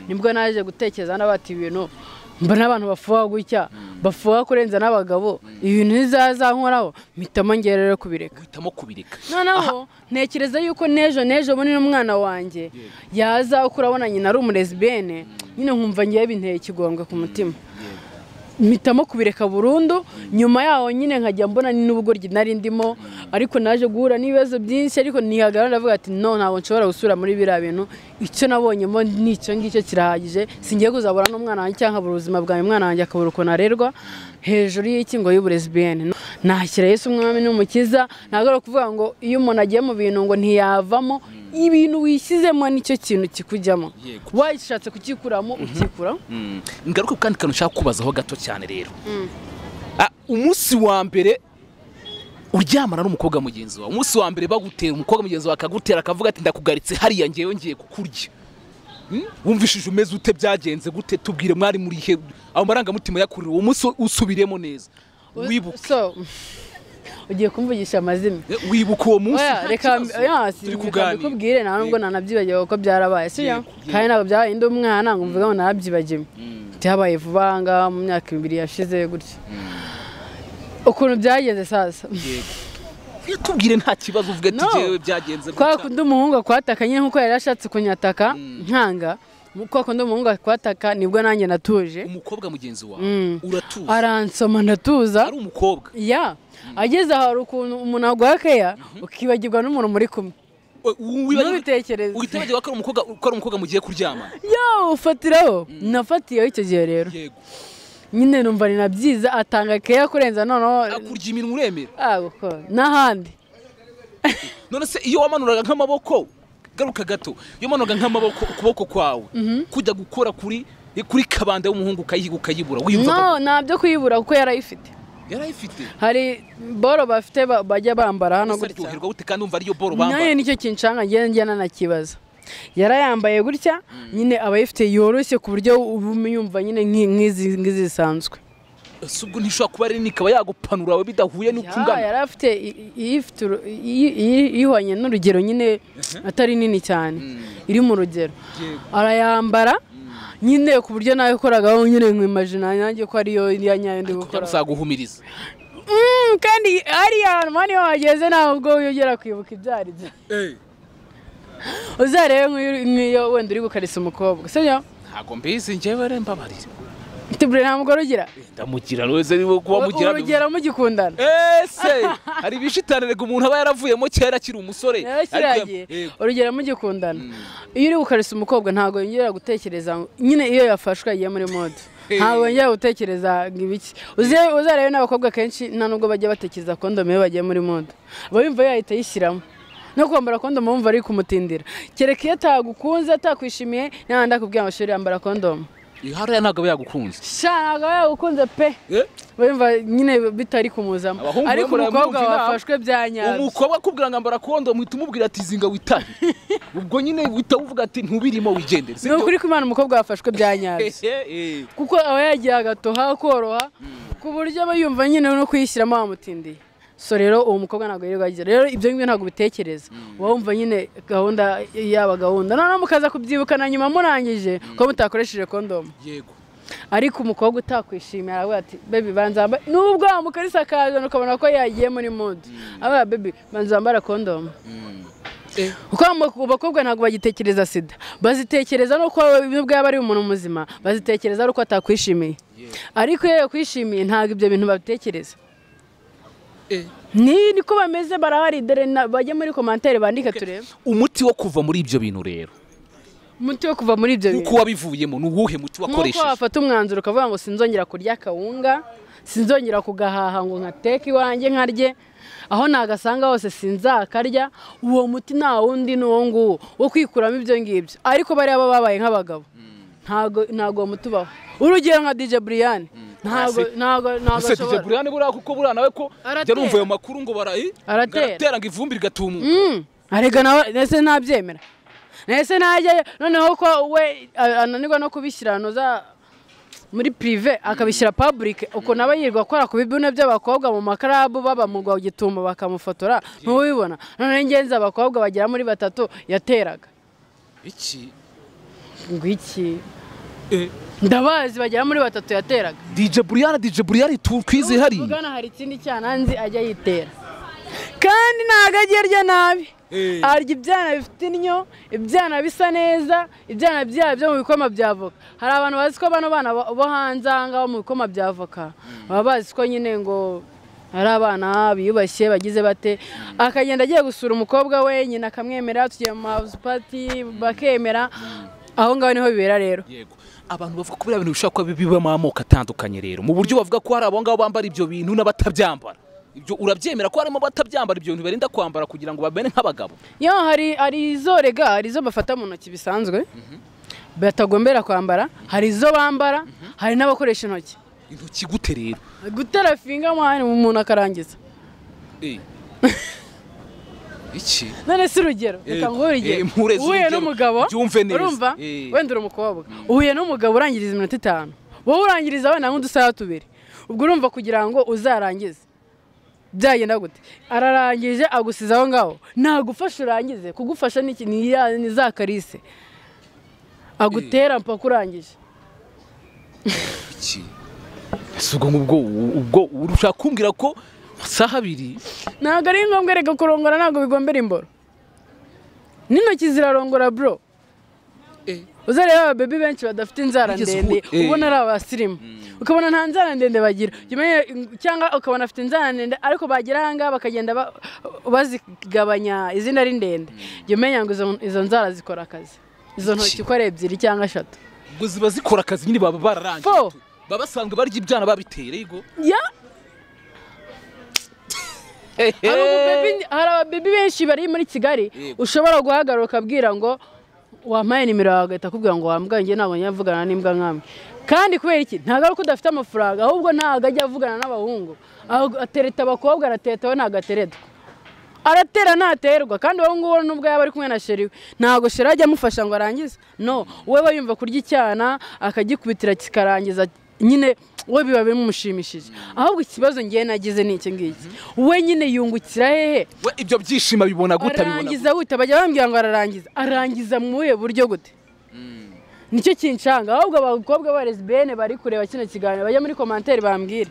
Speaker 1: nibwo naje gutekereza hano bati ibintu mbona abantu bafuha gutya bafuha kurenza n'abagabo ibintu nkoraho mpitamo ngewe rero kubireka
Speaker 2: uhitamo kubireka
Speaker 1: noneho ntekereza yuko n'ejo n'ejo bundi n'umwana wanjye yaza uko urabona nyina ari umurezibene nyine nkumva ngewe binteye ikigongwe ku mutima mpitamo kubireka burundu nyuma yaho nyine nkajya mbona ni n'ubugoryi nari ndimo ariko naje guhura n'ibibazo byinshi ariko ntihagarara ndavuga ati no ntabwo nshobora gusubira muri biriya bintu icyo nabonyemo n'icyo ngicyo kirahagije singiye kuzabura n'umwana wanjye cyangwa nkabura ubuzima bwanjye umwana wanjye akabura ukuntu arerwa hejuru y'ikingo y'uburezi bn ntakira yesu umwami n'umukiza ntabwo ari ukuvuga ngo iyo umuntu agiye mu bintu ngo ntiyavamo ibintu wishyizemo nicyo kintu kikujyamo
Speaker 2: Yego.
Speaker 1: washatse kukikuramo ukikuramo
Speaker 2: ngaruka ku kandi kantu nshaka kubazaho gato cyane rero Ah, umunsi wa mbere uryamana n'umukobwa mugenzi wawe umunsi wa mbere bagutera umukobwa mugenzi wawe akagutera akavuga ati ndakugaritse hariya ngewe ngiye kukurya Hmm? wumvishije umeze ute byagenze gute tubwire mwari muri he aho marangamutima yakurira uwo munsi usubiremo neza wibuke
Speaker 1: So, ugiye kumvugisha amazina
Speaker 2: wibuka uwo munsi
Speaker 1: Oya,
Speaker 2: nta
Speaker 1: reka
Speaker 2: kibazo.
Speaker 1: oya, si-
Speaker 2: turi
Speaker 1: reka
Speaker 2: kuganira
Speaker 1: mbikubwire nta nubwo nanabyibagiwe kuko byarabaye sibyo
Speaker 2: Yego, yego.
Speaker 1: kandi ntabwo byabaye ndi umwana ngo mvuge ngo narabyibagiwe byabaye vuba aha ngaha mu myaka ibiri yashize gutya ukuntu byagenze sasa
Speaker 2: Yego. tubwire nta kibazo uvuga ati
Speaker 1: No.
Speaker 2: jewe byagenze
Speaker 1: kwa
Speaker 2: gutya
Speaker 1: kundi umuhungu akwataka nyine nkuko yari ashatse kunyataka nkanga kwa kundi umuhungu akwataka nibwo nanjye natuje
Speaker 2: umukobwa mugenzi wawe
Speaker 1: Mm.
Speaker 2: uratuza
Speaker 1: aransoma ndatuza
Speaker 2: ari umukobwa
Speaker 1: ya ageze aho hari ukuntu umuntu aguha keya ukibagirwa n'umuntu muri kumwe Ntubitekereze.
Speaker 2: uhita wajya ko ari umukobwa ko ari umukobwa mugiye kuryama
Speaker 1: yo ufatiraho nafatiyeho icyo gihe rero
Speaker 2: yego
Speaker 1: nyine numva ni nabyiza atanga keya kurenza noneho
Speaker 2: akurya iminwa uremera
Speaker 1: Ah, kuko n'ahandi
Speaker 2: none se iyo wamanuraga nk'amaboko garuka gato iyo wamanuraga nk'amaboko ukuboko kwawe kujya gukora kuri kuri kabanda y'umuhungu ukayiga ukayibura wiyumva
Speaker 1: no nta byo kuyibura kuko yarayifite
Speaker 2: yarayifite
Speaker 1: hari boro bafite ba- bajya bambara hano
Speaker 2: ese
Speaker 1: gutya
Speaker 2: aryoherwa gute kandi wumva ariyo boro
Speaker 1: nayo
Speaker 2: bambara
Speaker 1: nicyo kinshanga ngenda njya nanakibaza yarayambaye gutya nyine aba ayifite yoroshye ku buryo uba umyumva nyine nk'i- nk'izi nk'izi zisanzwe
Speaker 2: ese ubwo ntishobora kuba rero ikaba yagupanura we bidahuye n'uko
Speaker 1: Ya,
Speaker 2: ungana
Speaker 1: yari afite i- i- iyifite uru- iyi- iyi- ihwanye n'urugero nyine atari nini cyane iri mu rugero
Speaker 2: Yego.
Speaker 1: arayambara nyine ku buryo nawe ukoragaho nyine nkimajina nanjye ko ariyo ya nyayo ndi
Speaker 2: kuko
Speaker 1: gukora
Speaker 2: bizaguhumiriza
Speaker 1: Mm, kandi hariya hantu hano iyo wageze ntabwo yongera kwibuka ibyaribyo uzarebe nk'iyo- nk'iyo wenda uri gukarisa umukobwa sibyo
Speaker 2: ntabwo mbizi njyewe rero mbabarira
Speaker 1: tubure nta mugore ugira
Speaker 2: ndamugira rwose niba kuba mugira
Speaker 1: urugero mugikundana
Speaker 2: ese hari ibishitanirega umuntu aba yaravuyemo kera akiri umusore
Speaker 1: rero
Speaker 2: Ariko
Speaker 1: kiragiye
Speaker 2: yego.
Speaker 1: urugero mugikundana iyo uri gukarisa umukobwa ntabwo yongera gutekereza ngo- nyine iyo yafashwe agiye muri mode ntabwo yongera gutekereza ngo ibiki Uze- uzarebe n'abakobwa kenshi nta nubwo bajya batekereza kondome iyo bagiye muri mode yumva yahita ayishyiramo no kwambara kondome wumva ari kumutindira kereka iyo atagukunze atakwishimiye nta ndakubwira ngo shuri yambara kondome
Speaker 2: Iyo hariya ntabwo aba yagukunze
Speaker 1: sha ntabwo aba yagukunze pe yumva nyine bitari kumuzamo
Speaker 2: Abahungu
Speaker 1: ariko
Speaker 2: bamwe
Speaker 1: umukobwa
Speaker 2: baramwumva inama.
Speaker 1: wafashwe bya nyabyo
Speaker 2: umukobwa akubwira ngo ambara kondo muhita umubwira ati izi ngo witabe ubwo nyine uhita uvuga ati ntubirimo wigendere
Speaker 1: ni ukuri ko Imana umukobwa wafashwe bya nyabyo
Speaker 2: Eh, eh.
Speaker 1: kuko aba yagira agatoha koroha ku buryo aba yumva nyine no kuyishyiramo wamutindiye so rero uwo mukobwa ntabwo yirirwa agira rero ibyo ngibyo ntabwo ubitekereza uba wumva nyine gahunda yaba gahunda noneho mukaza kubyibukana nyuma murangije ko mutakoresheje kondomu
Speaker 2: yego
Speaker 1: ariko umukobwa utakwishimiye aravuga ati bebi banza wambaye nubwo wamukarisa akaza ukabona ko yagiye muri mode aravuga bebi banza wambara kondomu
Speaker 2: Eh,
Speaker 1: kuko abamo- abakobwa ntabwo bagitekereza sida bazitekereza no kuba nubwo yaba ari umuntu muzima bazitekereza ari uko atakwishimiye ariko iyo yakwishimiye ntabwo ibyo bintu babitekereza
Speaker 2: eh.
Speaker 1: ni niko bameze barahari dore na- bajya muri komantere bandike turebe
Speaker 2: umuti wo kuva muri ibyo bintu rero
Speaker 1: umuti wo kuva muri ibyo
Speaker 2: uko
Speaker 1: bintu
Speaker 2: wabivuyemo ni uwuhe muti
Speaker 1: nk'uko
Speaker 2: wakoresheje
Speaker 1: wafata umwanzuro ukavuga ngo sinzongera kurya akawunga sinzongera kugahaha ngo nkateke iwanjye nkarye aho nagasanga hose sinzakarya uwo muti nta wundi ni uwo nguwo wo kwikuramo ibyo ngibyo ariko bariya baba babaye nk'abagabo ntago ntago uwo muti ubaho urugero nka dj buriyani ntago
Speaker 2: Classic.
Speaker 1: ntago ntago
Speaker 2: gusa
Speaker 1: ashobora
Speaker 2: dije burane buriya kuko buriya nawe ko
Speaker 1: Aratera.
Speaker 2: jya numva ayo makuru ngo barayi
Speaker 1: Aratera.
Speaker 2: ngo ivumbi rigatumuka
Speaker 1: Mm, arega nawe ese ntabyemera ese najya noneho ko we a- ananirwa no kubishyira ahantu za muri pirive akabishyira public ukuntu aba yirirwa akora ku bibune by'abakobwa mu makarabu baba mu rwa gitumo bakamufotora ntuwibona noneho ingenzi abakobwa bagera muri batatu yateraga
Speaker 2: iki
Speaker 1: ngo iki
Speaker 2: Eh,
Speaker 1: ndabazi bagera muri batatu yateraga
Speaker 2: dije buriyana dije buriyana twizihariye
Speaker 1: ugana hari ikindi cyananzi ajya yitera kandi ntabwo ajya arya nabi
Speaker 2: Eh.
Speaker 1: arya ibyana bifite innyo ibyana bisa neza ibyana byabo byo mu bikoma bya avoka hari abantu bazi ko bano bana bo bo hanze aha ngaha bo mu bikoma bya avoka baba bazi ko nyine ngo hari abana biyubashye bagize bate akagenda agiye gusura umukobwa we nyina akamwemera tugiye mu house party bakemera aho ngaho niho bibera rero
Speaker 2: yego abantu bavuga ko biriya bintu bishobora kuba bibamo amoko atandukanye rero mu buryo bavuga ko hari abo ngabo bambara ibyo bintu n'abatabyambara ibyo urabyemera ko harimo abatabyambara ibyo bintu birinda kwambara kugira ngo bamere nk'abagabo
Speaker 1: yo hari hari izo rega hari izo bafata mu ntoki bisanzwe batagombera kwambara hari izo bambara hari n'abakoresha intoki
Speaker 2: intoki gute rero
Speaker 1: gutera finga mwanya umuntu akarangiza
Speaker 2: Eh. iki
Speaker 1: none si urugero
Speaker 2: Eh,
Speaker 1: reka nguhe urugero
Speaker 2: eh, mpureze
Speaker 1: uhuye
Speaker 2: urugero.
Speaker 1: n'umugabo
Speaker 2: Byumve neza.
Speaker 1: urumva
Speaker 2: Eh.
Speaker 1: wenda uri umukobwa uhuye n'umugabo urangiriza iminota itanu wowe urangiriza wenda nk'udusaha tubiri ubwo urumva kugira ngo uzarangize byagenda gute ararangije agusize aho ngaho ntagufasha urangize kugufasha ni iki? ni ya- ni za karise agutera mpaka urangije
Speaker 2: iki ese ubwo ngubwo ubwo ushaka kumbwira ko amasaha abiri
Speaker 1: ntabwo ari ngombwa reka kurongora ntabwo bigombera imboro n'intoki zirarongora bro uza rero ababebi benshi badafite inzara
Speaker 2: Wigeze
Speaker 1: ndende
Speaker 2: uhu- eh.
Speaker 1: ubona ari abasirimu ukabona nta nzara ndende bagira Jya umenya- cyangwa ukabona afite inzara ndende ariko bagera aha ngaha bakagenda ba- bazigabanya izina ari ndende jya umenya ngo izo- izo nzara zikora akazi izo ntoki uko ari ebyiri cyangwa eshatu
Speaker 2: ubwo ziba zikora akazi nyine baba bararangije
Speaker 1: Fo.
Speaker 2: tu. baba basanzwe barya ibyana babitera yego
Speaker 1: Ya, hari ububebi- hari ababebi benshi bari muri kigali
Speaker 2: Yego.
Speaker 1: ushobora guhagarara ukabwira ngo wampaye nimero yawe agahita akubwira ngo wambwa njye ntabwo njya mvugana n'imbwa nkamwe kandi kubera iki ntabwo ari uko udafite amafaranga ahubwo ntabwo ajya avugana n'abahungu Ahubwo atereta abakobwa arateta we ntabwo ateretwa aratera ntaterwa kandi uwo nguwo nubwo yaba ari kumwe na sheri we ntabwo sheri ajya amufasha ngo arangize no we aba yumva kurya icyana akagikubitira kikarangiza nyine we biba bimushimishije ahubwo ikibazo ngiye nagize ni iki ngiki we nyine yungukira hehe
Speaker 2: we ibyo byishimo bibona gute bibona gute?
Speaker 1: arangiza gute bajya bambwira ngo ararangiza arangiza mu buhe buryo gute nicyo kinshanga ahubwo abakobwa ba lesbiyene bari kureba kino kiganiro bajya muri komanteri bambwire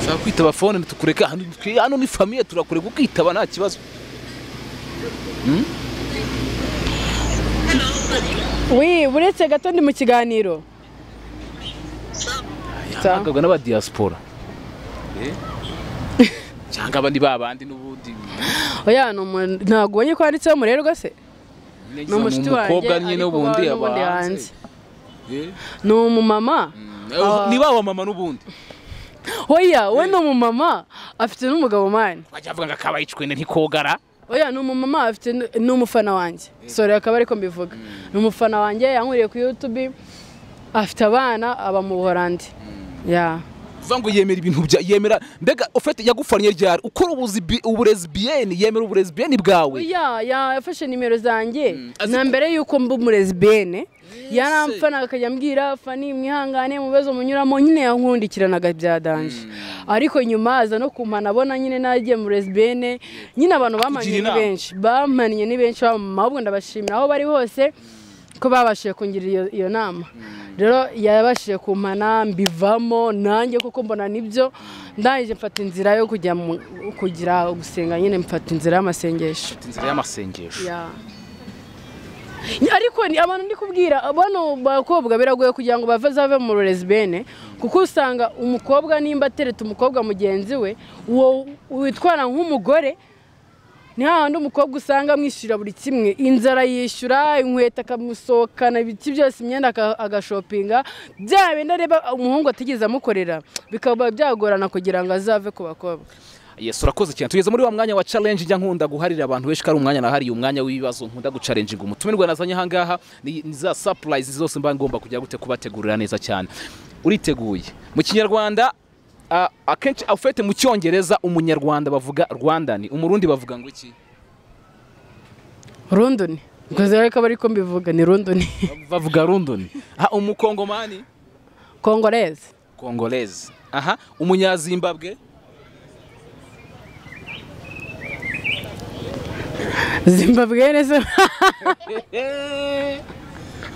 Speaker 2: ushaka kwitaba fone tukureka hano twe- hano ni famiye turakureka ukitaba nta kibazo
Speaker 1: wi buretse gato ndi mu kiganiro Sa-
Speaker 2: yahabwaga n'abadiyasipora cyangwa abandi ba bandi n'ubundi
Speaker 1: oya ni umuntu- ntabwo ubonye ko handitseho murerwa se ni umushuti wanjye
Speaker 2: nyine
Speaker 1: ariko
Speaker 2: ubundi
Speaker 1: wa-
Speaker 2: aba
Speaker 1: n'ubundi
Speaker 2: hanze
Speaker 1: hanze
Speaker 2: Eh?
Speaker 1: ni umumama
Speaker 2: Eh, ni ba mama n'ubundi
Speaker 1: oya we ni umumama afite n'umugabo mani
Speaker 2: wajya avuga ngo akaba yicwene ntikogara
Speaker 1: oya ni umumama afite n- ni umufana wanjye sore akaba ariko mbivuga ni umufana wanjye yankwiriye ku yutube afite abana aba mu buhorandi ya
Speaker 2: uvuga ngo yemera ibintu bya yemera mbega ufite yagufanye ryari ukora ubuzibi- uburezibiyeni yemera uburezibiyeni bwawe
Speaker 1: ya yafashe nimero zanjye
Speaker 2: azi
Speaker 1: na
Speaker 2: ko-
Speaker 1: mbere y'uko mba umurezibene yaramfana akajya ambwira fani mwihangane mu bibazo munyuramo nyine yankundikiranaga bya danje ariko nyuma aza no kumpana abona nyine nagiye mu resibene nyine abantu bamaniye ni
Speaker 2: inama.
Speaker 1: benshi bamaniye ni benshi bamama ahubwo ndabashimira aho bari hose ko babashije kungira iyo, iyo nama rero yabashije kumpana mbivamo nanjye kuko mbona nibyo ndangije mfata inzira yo kujya mu, kugira gusenga nyine mfata inzira y'amasengesho
Speaker 2: inzira y'amasengesho
Speaker 1: Ya. Ya, ariko ni abantu ndi kubwira bano bakobwa biragoye kugira ngo bave zave mu resibene kuko usanga umukobwa nimba atereta umukobwa mugenzi we uwo witwara nk'umugore ni hahandi umukobwa usanga amwishyurira buri kimwe inzara yishyura inkweto akamusohokana ibiki byose imyenda aka- agashopinga bya bindi areba umuhungu atigeze amukorera bikaba byagorana kugira ngo azave ku bakobwa
Speaker 2: yesu urakoze cyane tugeze muri wa mwanya wa challenge njya nkunda guharira abantu benshi ko ari umwanya nahariye umwanya w'ibibazo nkunda gucalenjinga umutumirwa nazanye ahangaha ni ni za sapurayizi zose mba ngomba kujya gute kubategurira neza cyane uriteguye mu kinyarwanda ah, akenshi ufite mu cyongereza umunyarwanda bavuga rwandani umurundi bavuga ngo iki
Speaker 1: rondoni ubwo rero akaba ariko mbivuga ni rondoni
Speaker 2: bavuga rundoni aha umukongomani
Speaker 1: kongoreze
Speaker 2: kongolezi aha umunyazimbabwe
Speaker 1: zimbabwe neza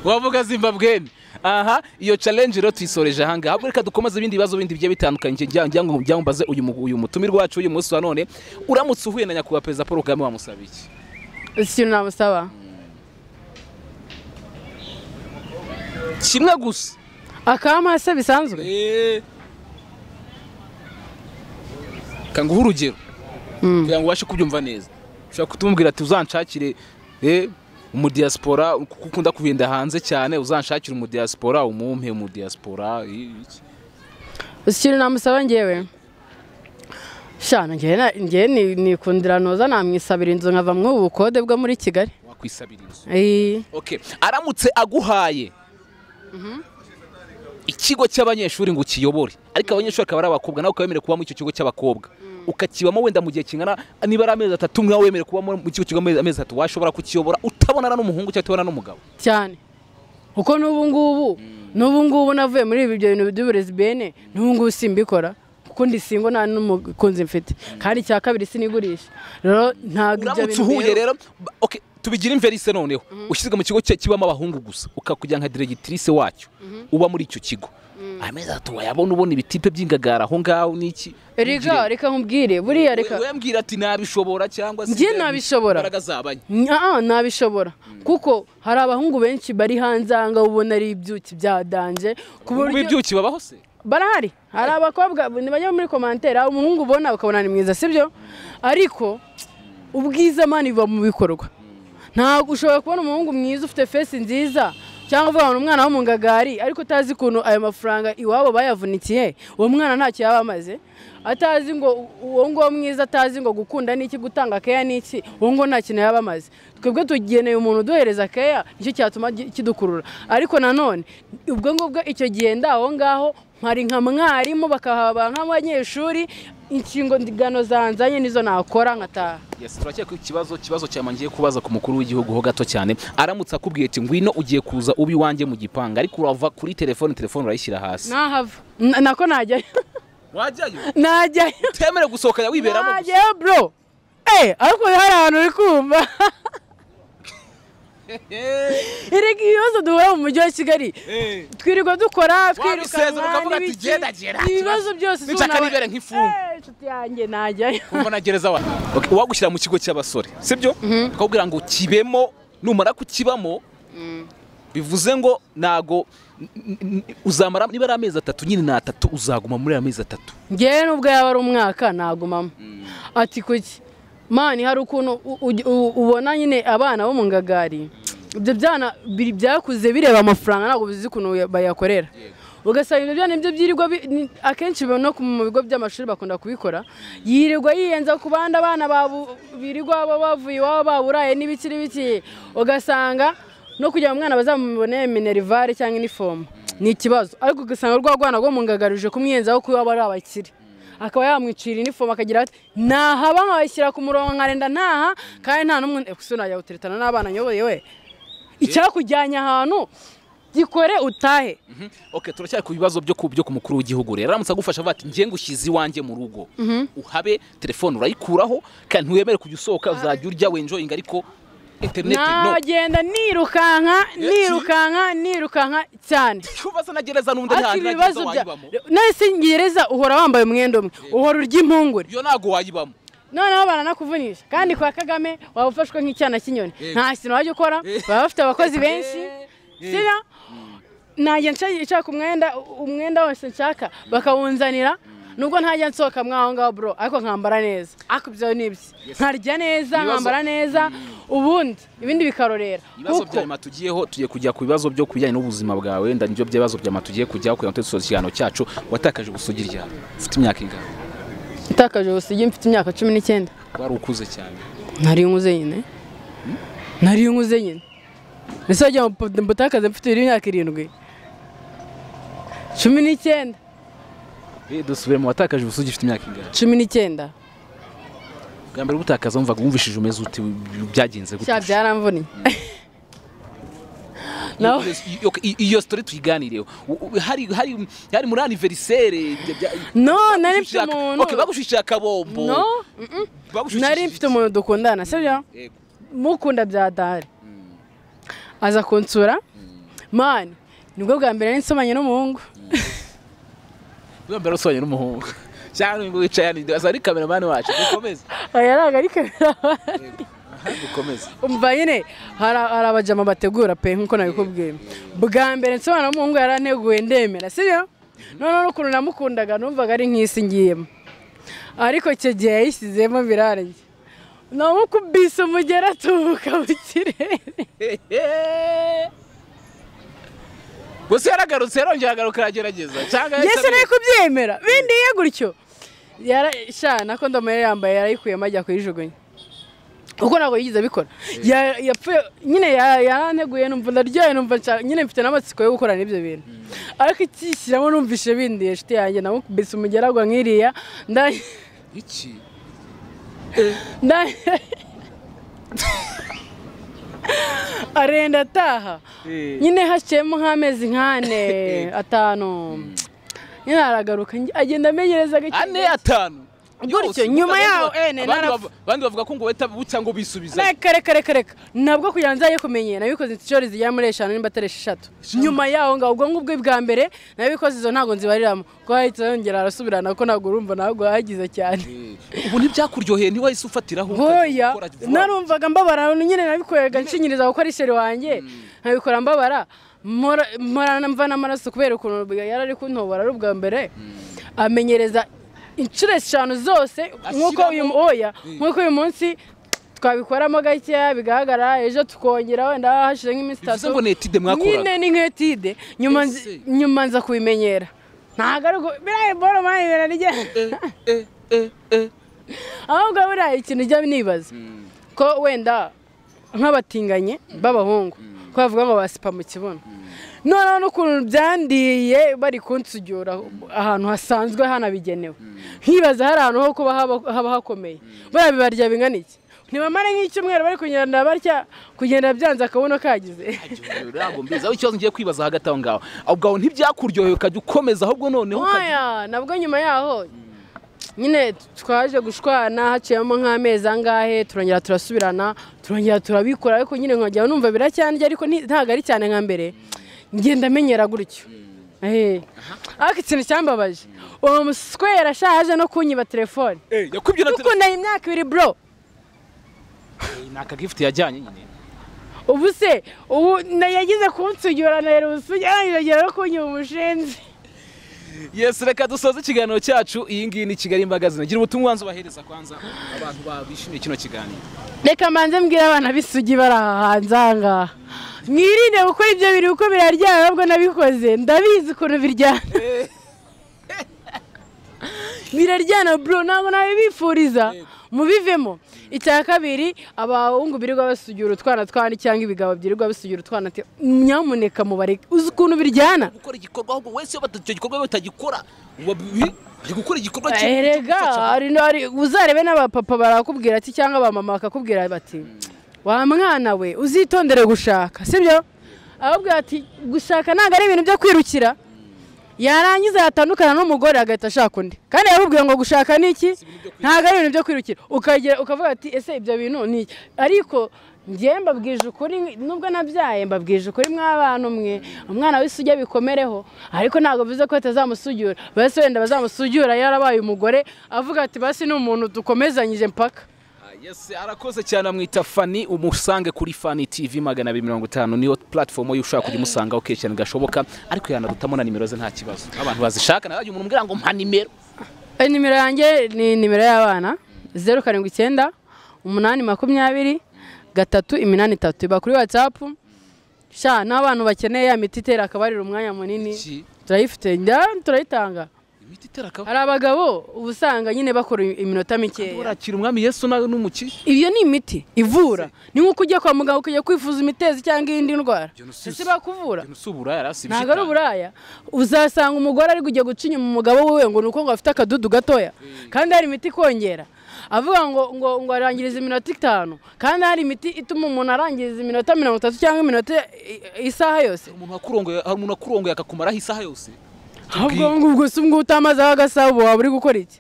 Speaker 2: wavuga zimbabweni aha iyo challenge rero tuyisoreje aha ngaha ahubwo reka dukomeze ibindi bibazo bindi bigiye bitandukanye njya njya ngo njya mbaze uyu mu- uyu mutumire wacu uyu munsi wa none uramutse uhuye na nyakubahwa perezida paul kagame wamusaba iki
Speaker 1: Ese ikintu namusaba
Speaker 2: kimwe gusa
Speaker 1: akampa se bisanzwe
Speaker 2: kanguha urugero
Speaker 1: Mm.
Speaker 2: kugira ngo ubashe kubyumva neza ushobora kutumubwira ati uzanshakire eh, umudiyasipora kuko ukunda kugenda hanze cyane uzanshakire umudiyasipora umumpe umudiyasipora i- iki.
Speaker 1: Ese ikintu namusaba ngewe shana ngewe na- ngewe ni- nikundira noza namwisabira inzu nkavamwo ubu bukode bwo muri kigali
Speaker 2: wakwisabira inzu
Speaker 1: Eh,
Speaker 2: okay aramutse aguhaye ikigo cy'abanyeshuri ngo ukiyobore ariko abanyeshuri akaba ari abakobwa nawe ukaba wemerewe kuba muri icyo kigo cy'abakobwa ukakibamo wenda mu gihe kingana niba ari amezi atatu nawe wemerewe kuba muri- mu kigo kigamo amezi atatu washobora kukiyobora utabonana n'umuhungu cyangwa utabonana n'umugabo
Speaker 1: cyane kuko n'ubu ngubu n'ubu ngubu navuye muri ibi- ibyo bintu by'uburezi bene n'ubu ngubu simbikora kuko ndi singo nta n'umukunzi mfite kandi icya kabiri sinigurisha rero ntabwo ibyo
Speaker 2: uramutse
Speaker 1: bintu
Speaker 2: uhuye
Speaker 1: biheruka.
Speaker 2: rero ba- okay, tubigire imverise noneho ushyizwe mu kigo cye- kibamo abahungu gusa ukakugira nka diregitirise wacyo uba muri icyo kigo amezi atatu wayabona ubona ibitipe by'ingagara aho ngaho n'iki
Speaker 1: reka reka nkubwire buriya reka
Speaker 2: We- wembwira ati nabishobora cyangwa se
Speaker 1: Njye
Speaker 2: imbaraga-
Speaker 1: nabishobora.
Speaker 2: imbaraga zabanye
Speaker 1: Nyaa, ntabishobora kuko hari abahungu benshi bari hanze aha ngaha ubona ari ibyuki bya danje ku
Speaker 2: ubu
Speaker 1: buryo
Speaker 2: ibyuki babaho se
Speaker 1: barahari hari abakobwa ntibajya muri komantere umuhungu ubona ukabona ni mwiza sibyo ariko ubwiza mani buba mu bikorwa ntabwo ushobora kubona umuhungu mwiza ufite fesi nziza cyangwa uvuga ngo ni umwana wo mu ngagari ariko utazi ukuntu ayo mafaranga iwabo bayavunikiye uwo mwana ntacyo yaba amaze atazi ngo uwo nguwo mwiza atazi ngo gukunda ni iki gutanga keya ni iki uwo nguwo nta kintu yaba amaze twebwe tugeneye umuntu uduhereza keya nicyo cyatuma gi- kidukurura ariko nanone ubwo ngubwo icyo gihe ndi aho ngaho nkari nka mwarimu bakahaba nk'abanyeshuri inshingano zanzanye nizo nakora nkataha
Speaker 2: yes turakeka ikibazo kibazo cyama ngiye kubaza ku mukuru w'igihugu ho gato cyane aramutse akubwiye ati ngwino ugiye kuza uba iwanjye mu gipanga ariko urava kuri telefone telefone urayishyira hasi
Speaker 1: nahava N- nako najyayo
Speaker 2: wajyayo
Speaker 1: najyayo
Speaker 2: utemere gusohoka jya wiberamo gusa.
Speaker 1: najyayo bro Eh, ariko hari ahantu uri kumva erega ibibazo duhura mu mujyi wa kigali
Speaker 2: Eh.
Speaker 1: twirirwa dukora
Speaker 2: Wabisezera ukavuga ati,
Speaker 1: n'ibiki.
Speaker 2: "Genda, gera."
Speaker 1: ibibazo byose
Speaker 2: Nicaka
Speaker 1: z'ubunaba-
Speaker 2: nibere nk'imfungwa.
Speaker 1: Eh, inshuti yanjye najyayo
Speaker 2: kumva nagereza wa okay, uwagushyira mu kigo cy'abasore sibyo akakubwira ngo kibemo numara kukibamo bivuze ngo nago n- n- n- uzamara niba ari amezi atatu nyine ni atatu uzaguma muri ayo amezi atatu
Speaker 1: ngewe nubwo yaba ari umwaka nagumamo ati kuki mani hari ukuntu u- u- u- ubona nyine abana bo mu ngagari ibyo byana biri- byakuze bireba amafaranga ntabwo bizi ukuntu ya- bayakorera ugasanga ibyo byana nibyo byirirwa bi- ni- akenshi biba no ku- mu bigo by'amashuri bakunda kubikora yirirwa yiyenza ku bandi abana babu- birirwa baba bavuye iwabo baburaye n'ibiki n'ibiki ugasanga no kugira ngo umwana bazamubone minerivare cyangwa inifomu ni ikibazo ariko ugasanga rwa rwana rwo mu ngagari uje kumwiyenzaho kuko baba ari abakire akaba yamwicira inifomu akagira ati nahaba nkabashyira ku murongo nkarenda ntaha kandi nta n'umwe eh, gusa najya guteretana n'abana nyoboye we icyakujyanye ahantu gikore utahe
Speaker 2: okay, turacyari ku bibazo byo ku byo ku mukuru w'igihugu rero aramutse agufasha avuga ati ngiye ngushyize iwanjye mu rugo uhabe telefone urayikuraho kandi ntiwemere kujya usohoka uzajya urya wenjoyinga ariko interineti no
Speaker 1: nagenda nirukanka
Speaker 2: Yes.
Speaker 1: nirukanka nirukanka cyane
Speaker 2: kubaza nagereza n'undi nta
Speaker 1: ati
Speaker 2: nta
Speaker 1: ibibazo bya
Speaker 2: gereza wayibamo
Speaker 1: nahise ngereza uhora wambaye umwenda umwe uhora urya impungure
Speaker 2: iyo ntago wayibamo
Speaker 1: noneho baranakuvunisha kandi kwa kagame waba ufashwe nk'icyana cy'inyoni
Speaker 2: Yego.
Speaker 1: nta kintu wajya ukora
Speaker 2: Yego.
Speaker 1: baba bafite abakozi benshi
Speaker 2: Yego.
Speaker 1: sina najya nshaka- nshaka umwenda umwenda wose nshaka bakawunzanira nubwo ntajya nsohoka mwaho ngaho bro ariko nkambara neza ariko ibyo ni ibye nkarya neza
Speaker 2: Ibibazo-
Speaker 1: nkambara neza ubundi ibindi bikarorera
Speaker 2: ibibazo
Speaker 1: Kuko-
Speaker 2: bya nyuma tugiyeho tugiye kujya ku bibazo byo ku bijyanye n'ubuzima bwawe wenda nibyo by'ibibazo bya nyuma tugiye kujyaho kugira ngo tudusoze ikiganiro cyacu watakaje gusugi ryabo ufite imyaka ingana
Speaker 1: Natakaje ubusugire mfite imyaka cumi n'icyenda
Speaker 2: wari ukuze cyane
Speaker 1: nari nkuze nyine nari nkuze nyine ese wagira ngo mpu- mbutakaze mfite imyaka irindwi cumi n'icyenda
Speaker 2: Eh, dusubire mu watakaje ubusugi ufite imyaka ingana
Speaker 1: cumi n'icyenda
Speaker 2: bwa mbere ubutakaza wumvaga wumvishije umeze ute byagenze gute
Speaker 1: cya byaramvunye nawe
Speaker 2: Iyo- iyo- iyo- iyo story tuyiganireho U- u- hari hari hari muri anniversaire bya- bya-
Speaker 1: no nari mfite
Speaker 2: bagushishije-
Speaker 1: umuntu
Speaker 2: okay bagushishije akabombo
Speaker 1: no mm-mm.
Speaker 2: bagushishije
Speaker 1: nari mfite umuntu dukundana sibyo
Speaker 2: Yego.
Speaker 1: mukunda bya dahari aza kunsura mani nibwo bwa mbere nari nsomanye n'umuhungu
Speaker 2: wambara usonye n'umuhungu cyangwa ngo wicaye hano asa ari kameramani wacu dukomeze
Speaker 1: aya ntabwo ari kamera
Speaker 2: Aha, dukomeze
Speaker 1: umva nyine hari hari abajama bategura pe nk'uko nabikubwiye bwa mbere nsobanura umuhungu yaranteguye ndemera sibyo noneho n'ukuntu namukundaga numvaga ari nk'isi ngiyemo ariko icyo gihe yayisizemo birarangiye namukubise umugera atubuka mu kirere
Speaker 2: gusa yaragarutse yarongera agaruka aragerageza cyangwa
Speaker 1: yesi nari kubyemera bindiye gutyo Yara- sha na kondomu yari yambaye yarayikuyemo ajya kuyijugunya kuko ntabwo yigeze abikora Ya- yapfuye nyine ya- yaranteguye numva ndaryoye numva nshaka- nyine mfite n'amatsiko yo gukorana ibyo bintu ariko ikishyiramo numvise bindiye shiti yanjye nawe bisi umugeragwa nk'iriya nda-
Speaker 2: iki
Speaker 1: nda- arenda ataha
Speaker 2: Eh.
Speaker 1: nyine haciyemo nk'amezi nk'ane atanu nyine aragaruka agenda amenyereza gake
Speaker 2: ane
Speaker 1: gake.
Speaker 2: atanu
Speaker 1: Gutyo,
Speaker 2: Yose,
Speaker 1: nyuma yaho,
Speaker 2: abandi
Speaker 1: ene,
Speaker 2: bavuga-
Speaker 1: narapfa.
Speaker 2: abandi bavu- abandi bavuga ko ngo weta bucya ngo bisubiza
Speaker 1: reka reka reka reka ntabwo kugira ngo nzaye kumenyera nabikoze inshuro zigera muri eshanu nimba atari esheshatu nyuma yaho ngaho ubwo ngubwo bwa mbere nabikoze izo ntabwo nzibariramo kuko hahita yongera arasubirana ko ntabwo urumva ntabwo hagize cyane
Speaker 2: ubu ntibyakuryoheye ntiwahise ufatiraho
Speaker 1: nkoya narumvaga mbabara nyine nabikoraga nshinyiriza gukora iseri wanjye nkabikora mbabara mpora mpora mva n'amaraso kubera ukuntu yari ari kuntobora ari ubwa mbere amenyereza inshuro eshanu zose nk'uko uyu
Speaker 2: Ashyiramo-
Speaker 1: oya
Speaker 2: Mm.
Speaker 1: nk'uko uyu munsi twabikoramo gakeya bigaragara ejo tukongera wenda hashize nk'iminsi
Speaker 2: bivuze
Speaker 1: itatu
Speaker 2: ngo ni etide mwakoraga
Speaker 1: nyine ni nk'etide nyuma nzi-
Speaker 2: Ese.
Speaker 1: nyuma nza kubimenyera ntabwo ari uko biriya boro mani ibintu rigenda
Speaker 2: Eh, eh, eh, eh.
Speaker 1: ahubwo buriya ikintu ujya nibaza
Speaker 2: Mm,
Speaker 1: ko wenda nk'abatinganye b'abahungu ko bavuga ngo basipa mu kibuno noneho n'ukuntu byandiye bari kunsugura ahantu hasanzwe hanabigenewe nkibaza hari ahantu ho kuba haba- haba hakomeye buriya bibarya bingana iki ntibamare nk'icyumweru bari kugenda barya kugenda byanze akabuno kagize
Speaker 2: ntabwo mbizi aho ikibazo ngiye kwibaza hagati aho ngaho aho ngaho ntibyakuryoheye ukajya ukomeza ahubwo noneho ukajya
Speaker 1: oya nabwo nyuma yaho nyine twaje gushwana haciyemo nk'amezi angahe turongera turasubirana turongera turabikora ariko nyine nkajya numva biracyandya ariko nti- ntabwo ari cyane nka mbere ngenda amenyera gutyo Eh. ariko ikintu cyambabaje uwo muswera ashaje no kunyiba telefone
Speaker 2: Eh, yakubye na telefone
Speaker 1: dukundanye imyaka ibiri bro
Speaker 2: ni akagifuti yajyanye nyine
Speaker 1: ubu se ubu na- yagize kunsugura na ubusugira yongera no kunyiba umushenzi
Speaker 2: yesi reka dusoze ikiganiro cyacu iyi ngiyi ni kigali magazine gira ubutumwa wanze ubahereza kwanza abantu ba- bishimiye kino kiganiro
Speaker 1: reka mbanze mbwira abana b'isugi bari aha hanze aha ngaha mwirinde gukora ibyo biri kuko biraryana nabwo nabikoze ndabizi ukuntu biryana biraryana bro ntabwo nabibifuriza mubivemo icya kabiri abahungu birirwa basugura utwana twandi cyangwa ibigabo byirirwa basugura utwana te- nyamuneka mubareke uzi ukuntu biryana
Speaker 2: gukora igikorwa ahubwo wese iyo icyo gikorwa batagikora uba bibi ari gukora igikorwa
Speaker 1: erega hari n'ari- uzarebe n'abapapa barakubwira ati cyangwa abamama bakakubwira bati wa mwana we uzitondere gushaka sibyo ahubwo ati gushaka ntabwo ari ibintu byo kwirukira yarangiza yatandukana n'umugore agahita ashaka undi kandi yamubwiye ngo gushaka ni iki ntabwo ari ibintu byo kwirukira ukagera ukavuga ati ese ibyo bintu ni iki?" ariko ngewe mbabwije ukuri nubwo nabyaye mbabwije ukuri mw'abantu mwe umwana w'isugi bikomereho ariko ntabwo bivuze ko batazamusugura basi wenda bazamusugura yarabaye umugore avuga ati basi ni umuntu dukomezanyije mpaka
Speaker 2: yesi arakoze cyane amwita fani umusange kuri fani tv magana abiri mirongo itanu niyo platifomu ye ushobora kujya umusangaho kenshi cyane gashoboka ariko yanarutamo na nimero ze nta kibazo abantu bazishaka nawe umuntu umbwira ngo mpa nimero
Speaker 1: Eh, nimero yanjye ni nimero y'abana zeru karindwi icyenda umunani makumyabiri gatatu iminani itatu iba kuri watsapu sha n'abantu bakeneye ya miti itera akabarira umwanya munini
Speaker 2: Iki?
Speaker 1: turayifite nda- turayitanga
Speaker 2: imiti itera akaba
Speaker 1: hari abagabo uba usanga nyine bakora iminota mikeya
Speaker 2: urakira umwami yesu nawe n'umukire
Speaker 1: iyo ni imiti ivura ni nk'uko ujya kwa muganga ukajya kwifuza imitezi cyangwa iyindi ndwara ese bakuvura
Speaker 2: ibintu si uburaya rasi
Speaker 1: ntabwo ari uburaya uzasanga umugore ari kujya guca inyuma umugabo wiwe ngo ni uko ngo afite akadudu gatoya kandi hari imiti ikongera avuga ngo ngo ngo arangiriza iminota itanu kandi hari imiti ituma umuntu arangiriza iminota mirongo itatu cyangwa iminota i- isaha yose
Speaker 2: umuntu wakurongoye hari umuntu wakurongoye akakumaraho isaha yose
Speaker 1: ahubwo ngubwo si ubwo utamazeho agasabo waba uri gukora iki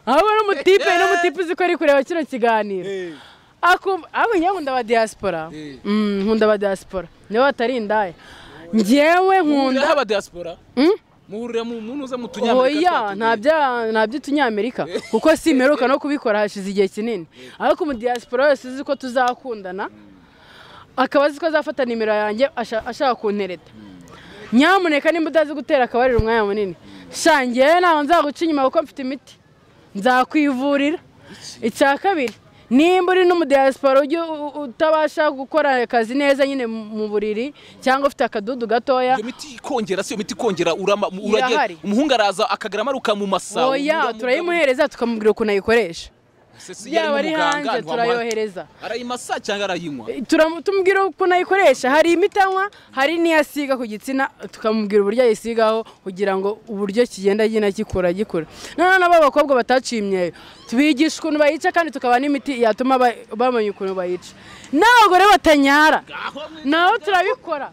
Speaker 1: ahubwo n'umutipe n'umutipe uzi ko ari kureba kino kiganiro akumva ahubwo njyewe nkunda ba diaspora
Speaker 2: Eh.
Speaker 1: Mm, nkunda ba diaspora nibo batari indaya ngewe nkunda
Speaker 2: muhuriraho abadiyaspora
Speaker 1: Mm?
Speaker 2: muhurira mu muntu uza mu
Speaker 1: oya
Speaker 2: tunyamerika
Speaker 1: nta bya- nta by'utunyamerika kuko si imeruka no kubikora hashize igihe kinini ariko umudiyasipora wese uzi ko tuzakundana akaba azi ko azafata nimero yanjye asha- ashaka kuntereta nyamuneka nimba utazi gutera akabariro umwanya munini shangiye ntawe nzaguca inyuma kuko mfite imiti nzakwivurira icya kabiri nimba uri n'umudiyasipora ujya u- u- utabasha gukora akazi neza nyine mu mu buriri cyangwa ufite akadudu gatoya
Speaker 2: iyo miti ikongera si iyo miti ikongera urama urage
Speaker 1: Irahari.
Speaker 2: umuhungu araza akagera amaruka mu masa
Speaker 1: oya turayimuhereza tukamubwira ukuntu ayikoresha yaba ari hanze turayohereza
Speaker 2: arayimasa cyangwa arayinywa
Speaker 1: Turamu- tumubwira ukuntu ayikoresha hari imitanywa hari n'iyasiga ku gitsina tukamubwira uburyo ayisigaho kugira ngo uburyo kigenda gina gikura gikura noneho nabo abakobwa bataciye imyeyo tubigisha ukuntu bayica kandi tukaba n'imiti yatuma ba- bamenya ukuntu bayica n'abagore batanyara nabo turabikora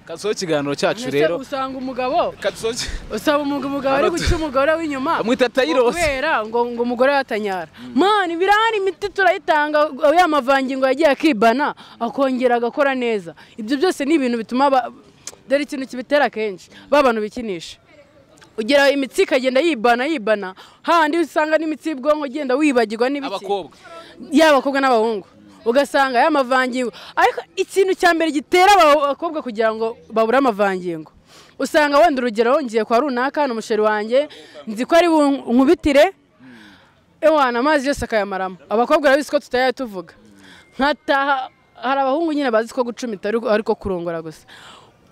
Speaker 2: kaziho ikiganiro cyacu
Speaker 1: Mbese
Speaker 2: rero
Speaker 1: usanga umugabo
Speaker 2: kaziho iki-
Speaker 1: usaba umugabo umugabo ari
Speaker 2: Hano tu-
Speaker 1: guca umugore w'inyuma
Speaker 2: Amwita Tyrose.
Speaker 1: kubera ngo ngo umugore yatanyara mani birahari imiti turayitanga ya mavangingo yagiye akibana akongera agakora neza ibyo byose ni ibintu bituma aba- dore ikintu kibitera kenshi ba bantu bikinisha ugira imitsi ikagenda yibana yibana hahandi usanga n'imitsi y'ubwonko ugenda wibagirwa n'ibiki
Speaker 2: abakobwa
Speaker 1: yaba abakobwa n'abahungu ugasanga aya mavangingo ariko ikintu cya mbere gitera aba bakobwa kugira ngo babure amavangingo usanga wenda urugero ngiye kwa runaka ni umusheri wanjye nzi ko ari bu- nkubitire ewana amazi yose akayamaramo abakobwa barabizi ko tutajya tuvuga nkataha hari abahungu nyine bazi ko gucumita ariko- ariko kurongora gusa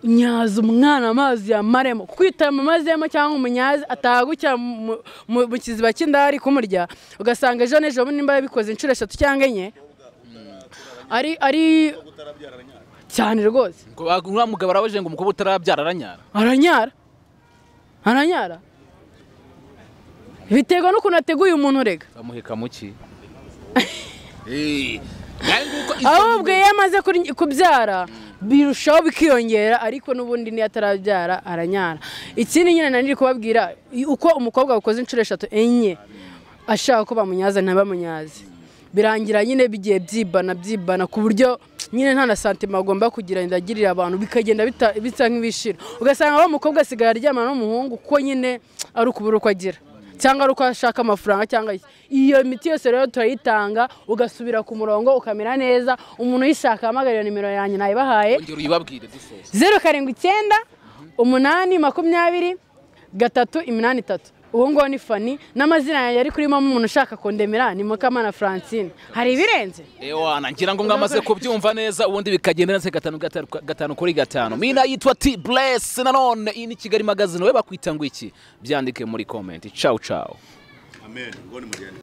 Speaker 1: nyaza umwana amazi yamaremo kwitama amazi yamo cyangwa umunyazi ataha gutya mu- mu mu kiziba cy'inda ari kumurya ugasanga ejo n'ejo bundi nimba yabikoze inshuro eshatu cyangwa enye ari ari cyane rwose
Speaker 2: ngo ba- uriya mugabo arabajije ngo umukobwa utarabyara aranyara
Speaker 1: aranyara aranyara biterwa n'ukuntu ateguye umuntu rega
Speaker 2: bamuheka muki
Speaker 1: ahubwo iyo amaze kuri- kubyara birushaho bikiyongera ariko n'ubundi niyo atarabyara aranyara ikindi nyine nari kubabwira uko umukobwa wakoze inshuro eshatu enye ashaka ko bamunyaza ntabamunyaze birangira nyine bigiye byibana byibana ku buryo nyine nta na santima agomba kugira ngo agirire abantu bikagenda bita- bisa nk'ibishira ugasanga wa mukobwa asigaye aryamana n'umuhungu kuko nyine ari ukubura uko agira cyangwa ari uko ashaka amafaranga cyangwa iki iyo miti yose rero turayitanga ugasubira ku murongo ukamera neza umuntu uyishaka ahamagarira nimero yanjye nayibahaye
Speaker 2: ongera uyibabwire dusoza
Speaker 1: zeru karindwi icyenda umunani makumyabiri gatatu iminani itatu uwo nguwo ni fani n'amazina yanjye ari kurimo umuntu ushaka kundemera ni mukamana francine hari ibirenze
Speaker 2: ewana ngira ngo mwamaze kubyumva neza ubundi bikagenda neza gatanu gatanu gatanu kuri gatanu mina yitwa t bless nanone iyi ni kigali magazine wowe bakwita ngo iki byandike muri komenti cawu cawu
Speaker 3: Amen. Ngo nimugende.